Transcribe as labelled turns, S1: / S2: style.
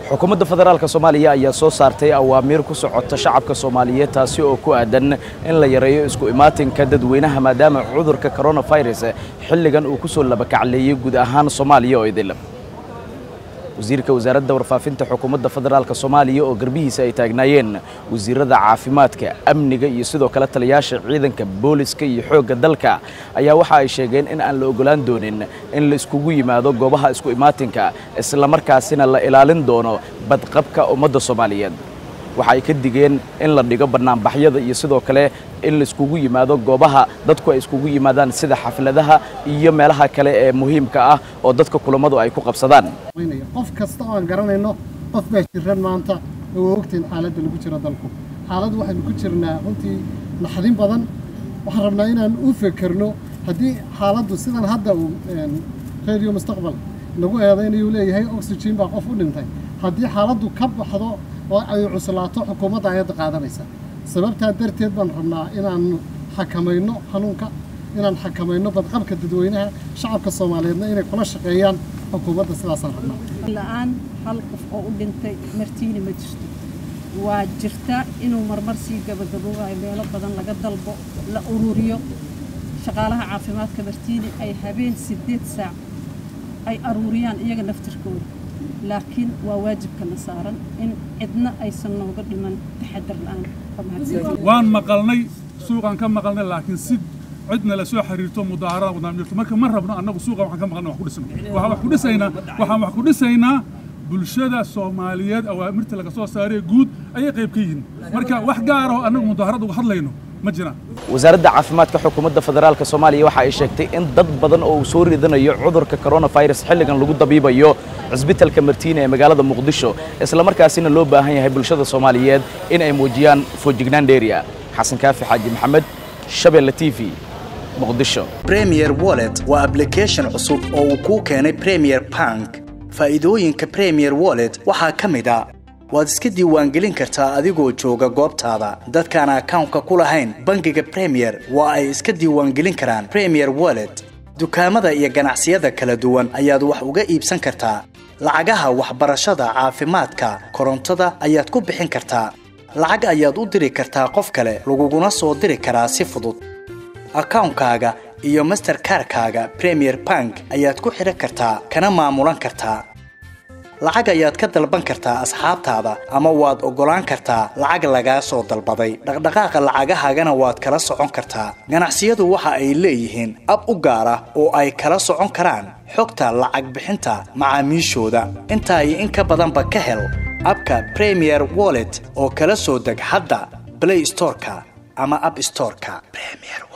S1: xukuumadda federaalk soomaaliya ayaa soo saartay awaamiir ku socota shacabka soomaaliyeed taasi oo ku aadan in la yareeyo isku imaatinka dadweynaha maadaama cudurka koronafirus xilligan uu ku soo labakacleeyey guud ahaan soomaaliya oo idil wasiirka wasaaradda warfaafinta xukuumadda federaalk soomaaliya oo garbihiisa ay taagnaayeen wasiirada caafimaadka amniga iyo sidoo kale taliyaasha ciidanka booliska iyo xoogga dalka ayaa waxa ay sheegeen in aan la ogolaan doonin in la iskugu yimaado goobaha isku imaatinka islamarkaasina la ilaalin doono badqabka ummadda soomaaliyeed waxa ay ka digeen in la dhigo bannaanbaxyada iyo sidoo kale in la iskugu yimaado goobaha dadku ay iskugu yimaadaan sida xafladaha iyo meelaha kale ee muhiimka ah oo dadka kulammadu ay ku qabsadaan
S2: qof kasta oo aan garanayno qof baa jiran maanta oo ogtiin xaaladda lagu jiro dalku xaaladdu waxaynu ku jirnaa runtii naxdin badan waxaan rabnaa inaan u fekerno haddii xaaladdu sidan hadda uu radio mustaqbal lagu eedaynayuu leeyahay oxygen baa qof u dhintay haddii xaaladdu ka baxdo oo ay cuslaato xukuumadda ayadda qaadanaysa sababtaa darteed baan rabnaa inaan xakamayno xanuunka inaan xakamayno badqabka dadweynaha shacabka soomaaliyeedna inay kula shaqeeyaan xukuumadda sidaasaan rabnaa
S3: la-aan hal qof oo u dhintay martiini ma jirto waa jirta inuu marmar sii gabagaboobayo meelo badan laga dalbo la ururiyo shaqaalaha caafimaadka martiini ay habeen siddeed saac ay aruuriyaan iyaga naftirkooda laakiin waa waajibkana saaran in cidna aysan nooga dhiman taxadar la-aan
S4: waan maqalnay suuqaan ka maqalnay laakiin si cidna la soo xiriirto mudaaharadan wadaan jirto marka ma rabno annagu suuqan waxaan ka maqalnay wax ku dhisno waxaan wax ku dhisaynaa waxaan wax ku dhisaynaa bulshada soomaaliyeed awaamirta laga soo saaree guud ayay qayb ka yihiin marka wax gaar oo annagu mudaaharad uga hadlayno ma jiraan
S1: wasaaradda caafimaadka xukuumadda federaalk soomaaliya waxa ay sheegtay in dad badan oo uu soo ridanayo cudurka koronafirus xilligan lagu dabiibayo cisbitalka martiina ee magaalada muqdisho islamarkaasina loo baahan yahay bulshada soomaaliyeed in ay muujiyaan foojignaan dheeriya xasan kaafi xaaji maxamed shabeelle t v muqdisho
S5: premier wallet waa ablication cusub oo uu kuu keenay premier bank faa'iidooyinka premier wallet waxaa ka mid a waad iska diiwaangelin kartaa adigoo jooga goobtaada dadkaan akawnka ku lahayn bangiga premier waa ay iska diiwaangelin karaan premier wallet dukaamada iyo ganacsiyada kala duwan ayaad wax uga iibsan kartaa lacagaha waxbarashada caafimaadka korontada ayaad ku bixin kartaa lacag ayaad u diri kartaa qof kale laguguna soo diri karaa si fudud akawnkaaga iyo masterkarkaaga premier bank ayaad ku xidhan kartaa kana maamulan kartaa lacag ayaad ka dalban kartaa asxaabtaada ama waad oggolaan kartaa lacag lagaa soo dalbaday dhaqdhaqaaqa lacagahaagana waad kala socon kartaa ganacsiyadu waxa ay leeyihiin ab u gaar ah oo ay kala socon karaan xogta lacag bixinta macaamiishooda intaa iyo in ka badanba ka hel abka premier wallet oo kala soo deg hadda blay storeka ama ab storeka